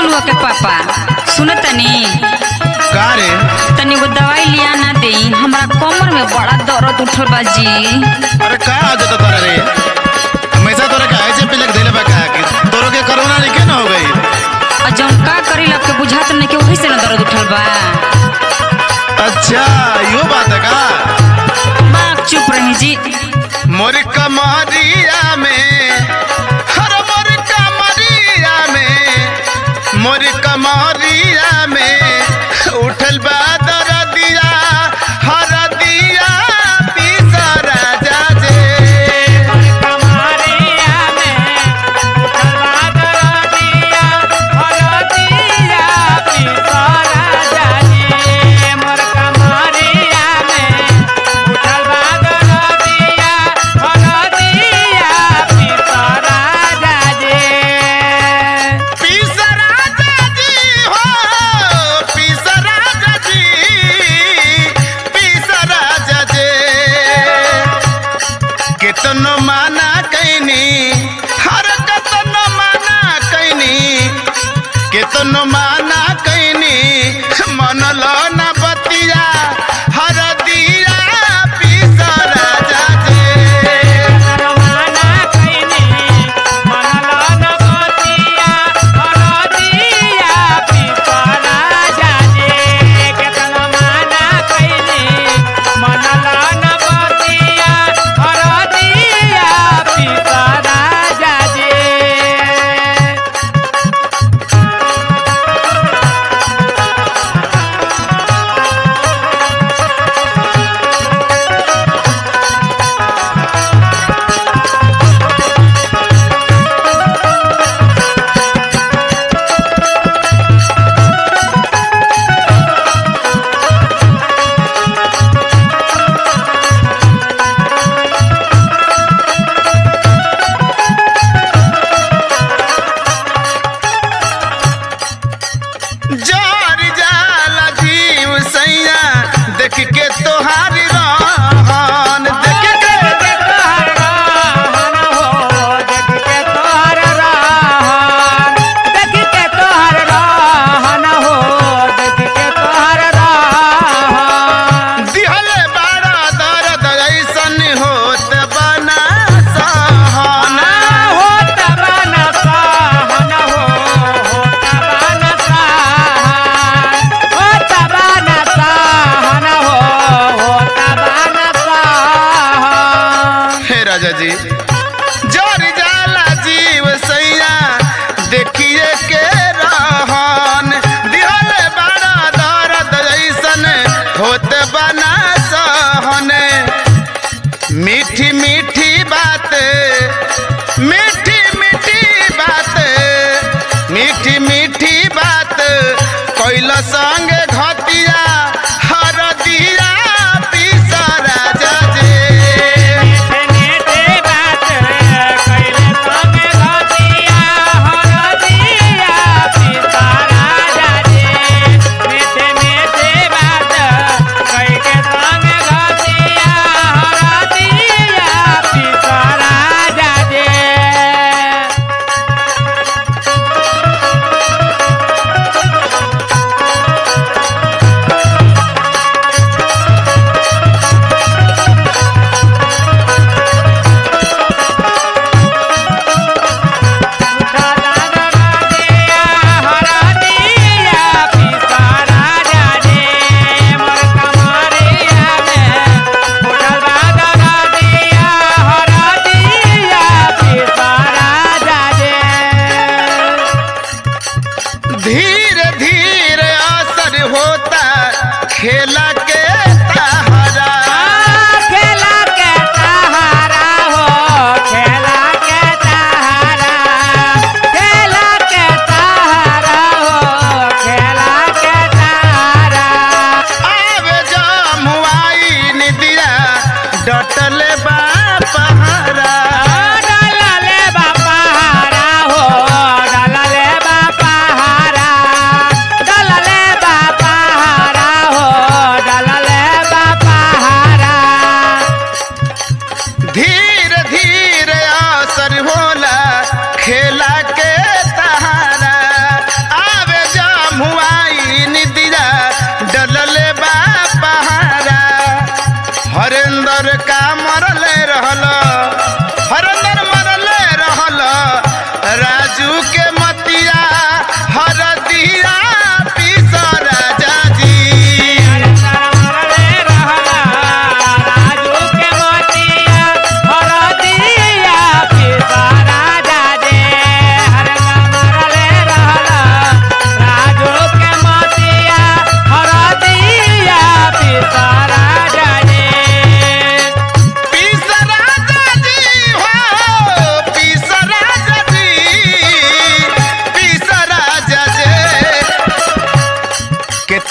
कलुआ के पापा सुन तनी का रे तनी वो दवाई लिया ना दे हमरा कमर में बड़ा दर्द उठल बा जी अरे का आ जाता तोरा रे हमेशा तोरा का ऐसे पिलक देले बा का कि तोरो के कोरोना नहीं के ना हो गई और जौन का करी आपके बुझात नहीं कि वही से ना दर्द उठल बा अच्छा यो बात है का बाप चुप रही जी मोर कमरिया में हर मोर कमरिया में मोर कमरिया में उठल बा दरदिया हरदिया पीसा राजा जे पीसा राजा जी हो पीसा राजा जी पीसा राजा जे केतनो माना कैनी हर कतनो माना कैनी केतनो माना कैनी मन लो न बतिया हर दिया पीसा राजा जे जार जाला जीव सैया देख के तोहार रहन देख के दिहले बड़ा दर्द ऐसन होत बना सहना हे राजा जी जार जाला जीव सैया देखिए के रहन दिहले बड़ा दर्द ऐसन होत बना सहन मीठी मीठी बात मीठी मीठी बात मीठी मीठी बात कैल संग घतिया हर दिया पीसा राजा जे धीरे धीरे असर होता खेला के तहरा आवे जमुआई निदिया डटल बा पहरा बापा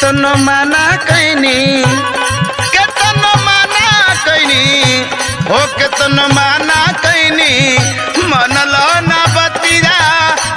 केतनो माना कैनी केतनो माना कैनी हो केतनो माना कैनी मनलो ना बतिया